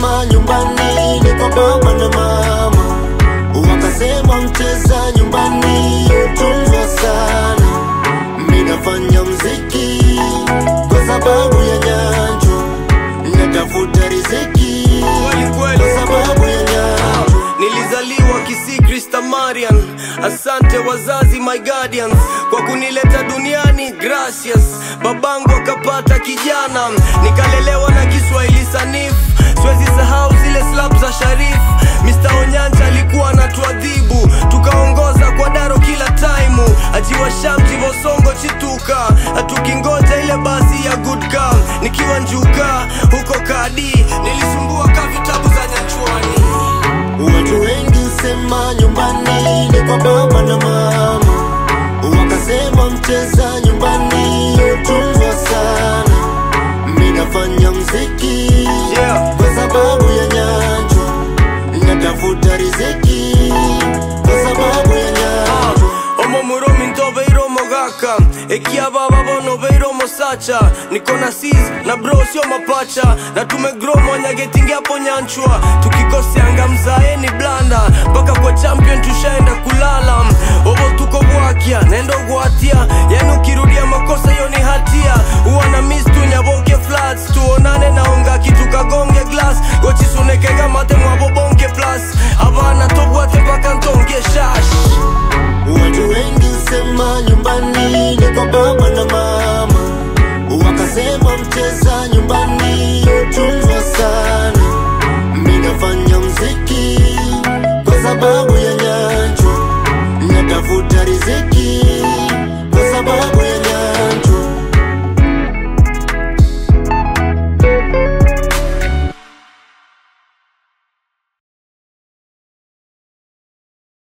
kusema nyumbani ni kwa baba na mama, wakasema mcheza nyumbani utunzwa sana. Mi nafanya mziki kwa sababu ya nyanjo, natafuta riziki Kweli, kweli. kwa sababu ya nyanjo. Nilizaliwa Kisii Krista Marian. Asante wazazi my guardians kwa kunileta duniani, gracias. Babangu akapata kijana, nikalelewa na Kiswahili sanifu. Siwezi sahau zile slap za Sharif. Mr. Onyanja alikuwa anatuadhibu, tukaongoza kwa daro kila taimu. Ajiwa shamji vosongo chituka, tukingoja ile basi ya good girl. Nikiwa njuka huko kadi, nilisumbua ka vitabu za Nyanchwani. Watu wengi husema nyumbani ni kwa baba na mama, wakasema mcheza nyumbani utunzwa sana. Mi nafanya mziki Yeah. kwa sababu ya nyanjo, natafuta riziki kwa sababu ya nyanjo. omo muromi ntoveiro mogaka ekiababa bono veiro mosacha niko na sis na bro sio mapacha na tumegrow mwanyagetingi hapo nyanchwa tukikoseanga mzae ni blanda mpaka kwa champion tushaenda kulala ovo tuko bwakia nendo gwatia yani ukirudia makosa hiyo ni hatia huwa na mis tunyaboke flats tuonane naonga kitu kagonge glass gochisunekega mate mwabobonke plus abana tobwate mpaka ntonge shash Watu wengi husema nyumbani ni kwa baba na mama, wakasema mcheza nyumbani utunzwa sana. Mi nafanya mziki kwa sababu ya nyanjo, natafuta riziki